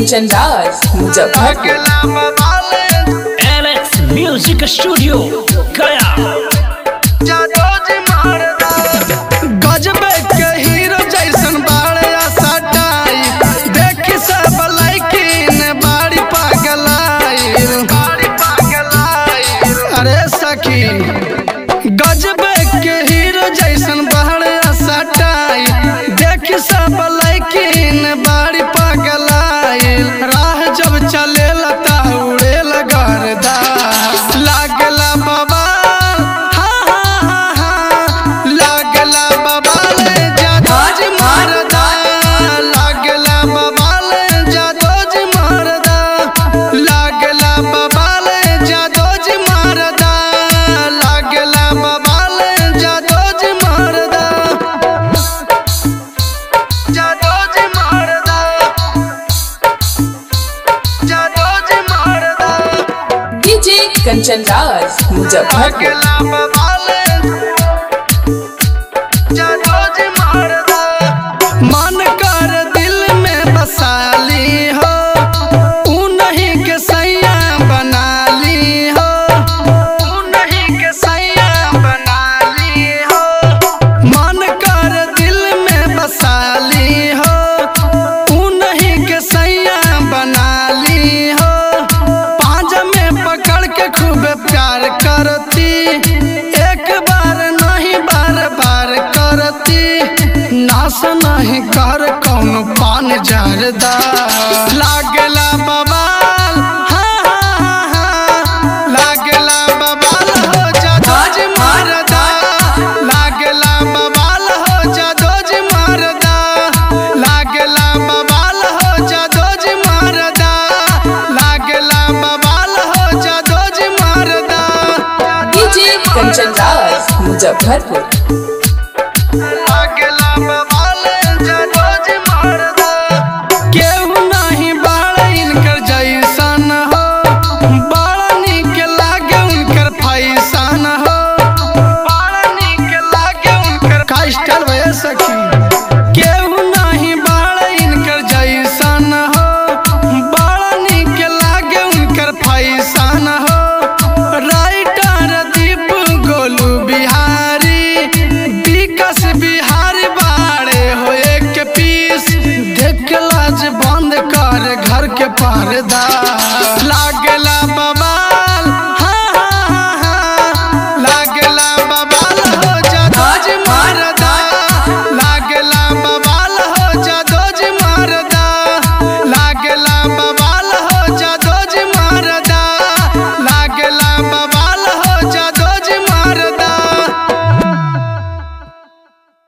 Kanchan Raj Muzaffarpur Alex music studio Gaya गजबे के hero जैसन बाड़े सटाई देखी सब लैकिन बाड़ी पागलाई अरे सखी गजबे के हीरो जैसन बाड़े सटाई देखी सब लैकिन बाड़ी पागलाई राह जब चले लता उड़े लगरदा लागला बाबा हाँ हाँ हाँ हाँ लागला बाबा ले जादोज मारदा लागला बाबा ले जादोज मारदा लागला बाबा ले जादोज मारदा लागला बाबा ले जादोज मारदा जादोज मारदा जादोज मारदा डीजे कंचन राज मुजफ्फरपुर लागला बाबा ले जादोज मारदा मन कर दिल में बसाली हो उन्हीं के सैया बना ली हो उन्हीं के सैया बना ली हो मन कर दिल में बसाली हो उन्हीं के सैया बना ली हो पाँच में पकड़ के खूब प्यार करती एक बार नहीं बार बार करती नाश नहीं कर कौन पान जरदा लागला बबाल हाँ हाँ हाँ हाँ लागला बबाल हो जादोज मारदा लागला बबाल हो जादोज मारदा लागला बबाल हो जादोज मारदा लागला बबाल हो जादोज मारदा डीजे कंचन राज मुजफ्फरपुर